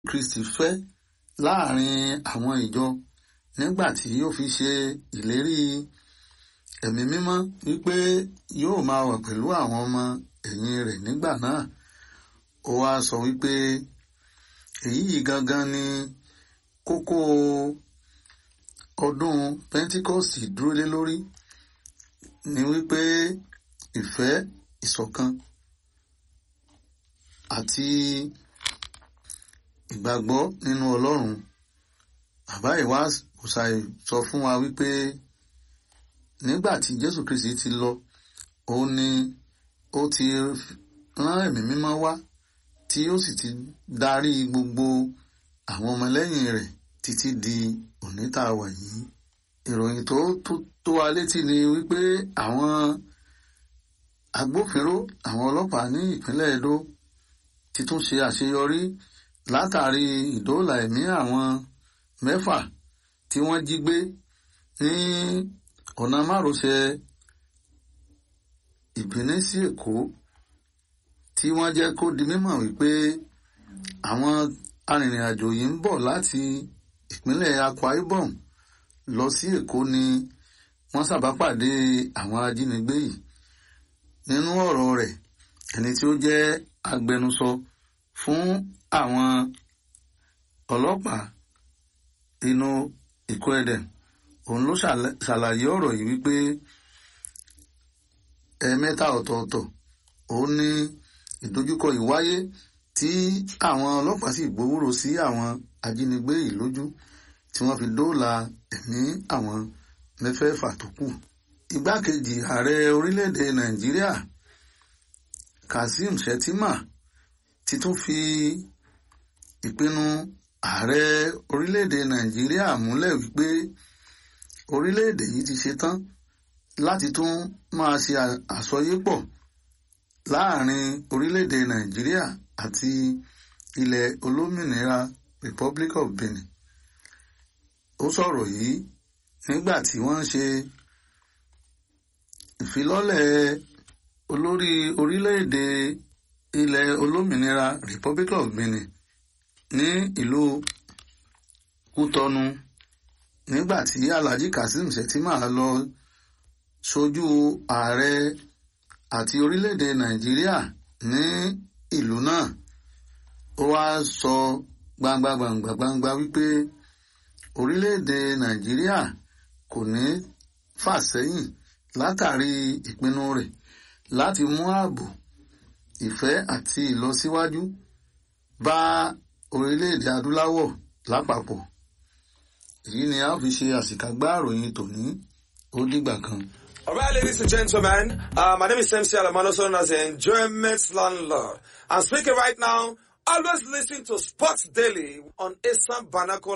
Kristi fẹ́ láàrin àwọn ìjọ nígbà tí ó fi ṣe ìlérí ẹ̀mí mímọ́ wípé yóò máa wà pẹ̀lú àwọn ọmọ ẹ̀yìn rẹ̀ nígbà náà ó wá sọ wípé èyí gangan ni kókó ọdún Pentikọ́sì dúró lé lórí ni wípé ìfẹ́ ìṣọ̀kan àti ìgbàgbọ́ nínú Ọlọ́run bàbá ìwá òsàì sọ fún wa wípé nígbà tí Jésù Kristi ti lọ òun ni ó ti rán ẹ̀mí mímọ́ wá tí ó sì ti darí gbogbo àwọn ọmọlẹ́yìn rẹ̀ títí di òní tá a wà yìí ìròyìn tó tó wa létí ni wípé àwọn agbófinró àwọn ọlọ́pàá ní ìpínlẹ̀ Edo ti tún ṣe àṣeyọrí látàrí ìdóòlà ẹ̀mí àwọn mẹ́fà tí wọ́n jí gbé ní ọ̀nà márosẹ̀ ìbíní sí Èkó tí wọ́n jẹ́ kó di mímọ̀ wípé àwọn arìnrìn-àjò yìí ń bọ̀ láti ìpínlẹ̀ Akwa Ibom lọ sí Èkó ni wọ́n ṣàbápàdé àwọn ajínigbé yìí nínú ọ̀rọ̀ rẹ̀ ẹni tí ó jẹ́ agbẹnusọ fún àwọn ọlọ́pàá inú Ìkó-Ẹdẹm òun ló ṣàlàyé ọ̀rọ̀ yìí wípé ẹ̀ẹ̀mẹ́ta ọ̀tọ̀ọ̀tọ̀ òun ní ìdojúkọ ìwáyé tí àwọn ọlọ́pàá sì gbówóró sí àwọn ajínigbé yìí lójú tí wọ́n fi dóòlà ẹ̀mí àwọn mẹ́fẹ̀ẹ̀fà tó kù. igbákejì ààrẹ orílẹ̀-èdè Nàìjíríà Kazeem Shettima ti tún fi ìpinnu ààrẹ orílẹ̀-èdè Nàìjíríà múlẹ̀ wípé orílẹ̀-èdè yìí ti ṣetán láti tún máa ṣe àsọyépọ̀ láàrin orílẹ̀-èdè Nàìjíríà àti ilẹ̀ olómìnira Republic of Benin ó sọ̀rọ̀ yìí nígbà tí wọ́n ń ṣe ìfilọ́lẹ̀ olórí orílẹ̀-èdè ilẹ̀ olómìnira Republic of Benin ní ìlú Kútọ́nù nígbà tí Alhaji Kazeem Shettima lọ ṣojú ààrẹ àti orílẹ̀-èdè Nàìjíríà ní ìlú náà ó wá sọ gbangba gbangba gbangba wípé orílẹ̀-èdè Nàìjíríà kò ní fà sẹ́yìn látàrí ìpinnu rẹ̀ láti mú ààbò ìfẹ́ àti ìlọsíwájú bá orílẹ̀-èdè adúláwọ̀ lápapọ̀ èyí ni a fi ṣe àṣìkágbá àròyìn tòní ó dìgbà kan. All right, ladies and gentlemen, uh, my name is MC Alamano, known as the Enjoyment Landlord. I'm speaking right now. Always listen to Sports Daily on Assam Banakola.